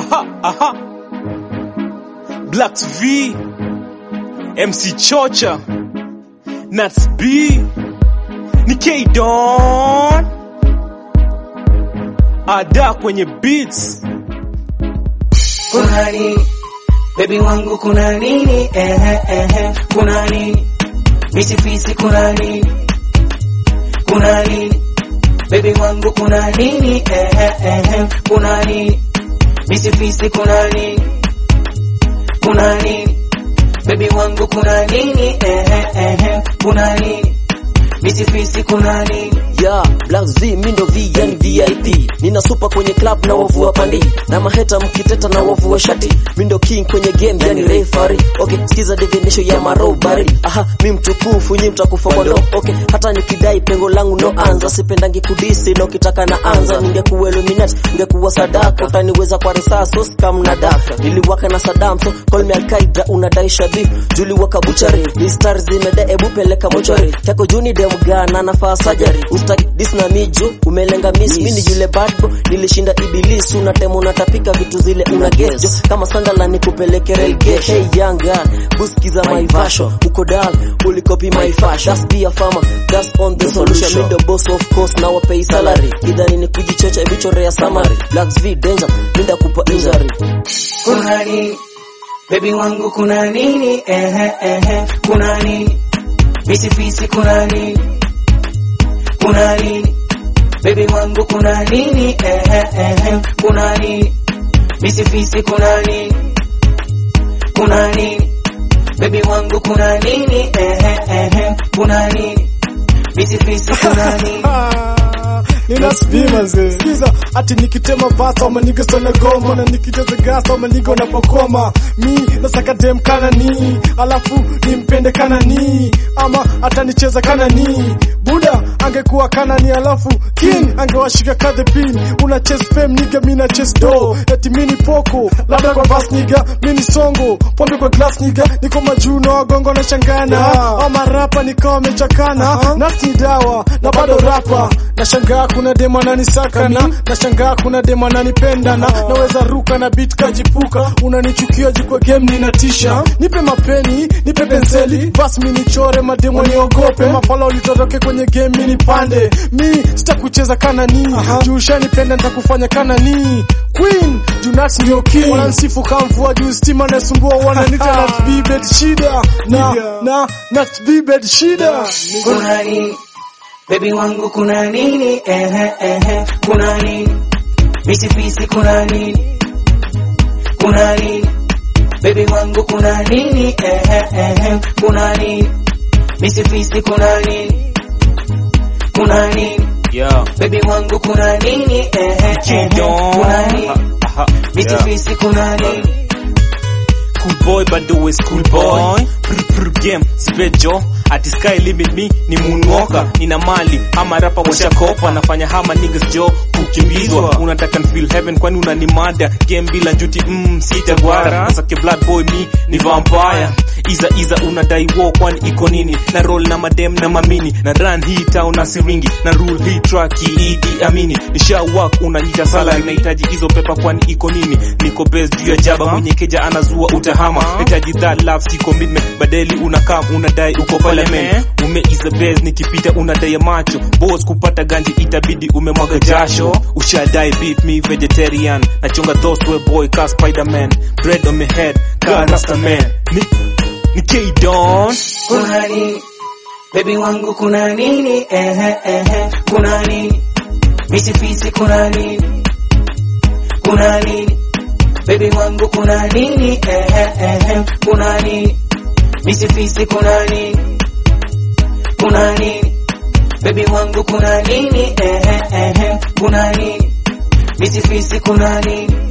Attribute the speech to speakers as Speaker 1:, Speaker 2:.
Speaker 1: Aha, aha. Blacks V, MC Chocha, Nats B, ni K Don, Ada kwenye beats.
Speaker 2: kuna nini bebi wangu kuna nini ehe ehe kuna nini misifisi kuna nini kuna nini bebi wangu kuna nini ehe ehe kuna nini misifisi kuna nini kuna nini bebi wangu kuna nini ehe ehe kuna nini misifisi kuna nini
Speaker 3: ya Black Z mindo V yani VIP nina super kwenye club na wavu wa pandi na maheta mkiteta na wavu wa shati mindo king kwenye game yani referee okay sikiza definition ya marobari aha mi mtukufu nyi mtakufa kwa ndo okay hata nikidai pengo langu no anza sipendangi kudisi na ukitaka na anza ningekuwa illuminati ningekuwa sadaka utaniweza kwa risasi so scam na daka niliwaka na Saddam so call me Al-Qaeda unadai shadhi juli waka buchari ni stars zimeda ebu peleka mochari chako juni dem gana nafaa surgery ustaki dis na miju umelenga miss mimi ni yule bad boy nilishinda ibilisi unatema unatapika vitu zile una guess jo kama sandala nikupeleke rail gate hey young girl buskiza my fashion uko down ulikopi my fashion that's be a farmer that's on the solution me the boss of course now I pay salary idhani ni kujichocha vichorea summary blacks v danger minda kupa injury
Speaker 2: kuna nini bebi wangu kuna nini ehe ehe kuna nini misifisi kuna nini kuna nini bebi wangu kuna nini ehe ehe kuna nini misifisi kuna nini kuna nini bebi wangu kuna nini ehe ehe kuna nini misifisi kuna nini
Speaker 4: ninaspima ze sikiza ati nikitema vasa ama nigo sana goma na nikijaza gasa ama nigo napokoma mi nasaka dem kana ni alafu nimpende kana ni ama atanicheza kana ni buda angekuwa kana ni alafu king angewashika ka the pin una chase fame niga mi na chase do eti mini poko labda kwa bas niga mini songo pombe kwa glass niga niko majuu na wagongo na shangana ama rapa nikawa amechakana nafsi ni dawa na bado rapa nashangaa kuna demo ananisaka na nashangaa kuna demo ananipenda na naweza ruka na beat kajipuka unanichukia juu kwa game ninatisha nipe mapeni nipe penseli basi mi nichore mademo niogope mapala ulitoroke kwenye game mi nipande mi sitakucheza kana ni juu ushanipenda nitakufanya kana ni queen junat ndio king wanansifu kama mvua juu stima nasumbua wananita nat bibed shida na na nat bibed shida
Speaker 2: kuna nini bebi wangu kuna nini ehe ehe kuna nini misifisi kuna nini kuna nini bebi wangu kuna nini ehe ehe kuna nini misifisi kuna nini kuna nini
Speaker 1: Yeah.
Speaker 2: bebi wangu kuna nini ehe ehe kuna nini
Speaker 1: Aha, yeah.
Speaker 2: misifisi kuna nini
Speaker 1: Cool boy bado we school boy Prr, prr, game sipejo ati sky limit me ni moonwalker nina mali ama rapa washakopa nafanya hama niggas jo kukimbizwa unataka n feel heaven kwani unanimada game bila njuti mm, sitagwara sake blood boy me ni vampire iza iza unadai wo kwani iko nini na roll na madem na mamini na run hii town na siringi na rule hii track idi amini nisha work unanyita sala nahitaji hizo pepa kwani iko nini niko best juu ya jaba mwenye keja anazua utahama nahitaji that love si commitment badeli unakam unadai uko parliament ume is the best nikipita unadai macho boss kupata ganji itabidi umemwaga jasho ushadai beef me vegetarian nachonga those way boy ka spiderman bread on my head ka rasta man ni ni K Don
Speaker 2: kuna nini bebi wangu kuna nini ehe ehe kuna nini misifisi kuna nini kuna nini bebi wangu kuna nini ehe ehe kuna nini misifisi kuna nini kuna nini bebi wangu kuna nini ehe ehe kuna nini misifisi kuna nini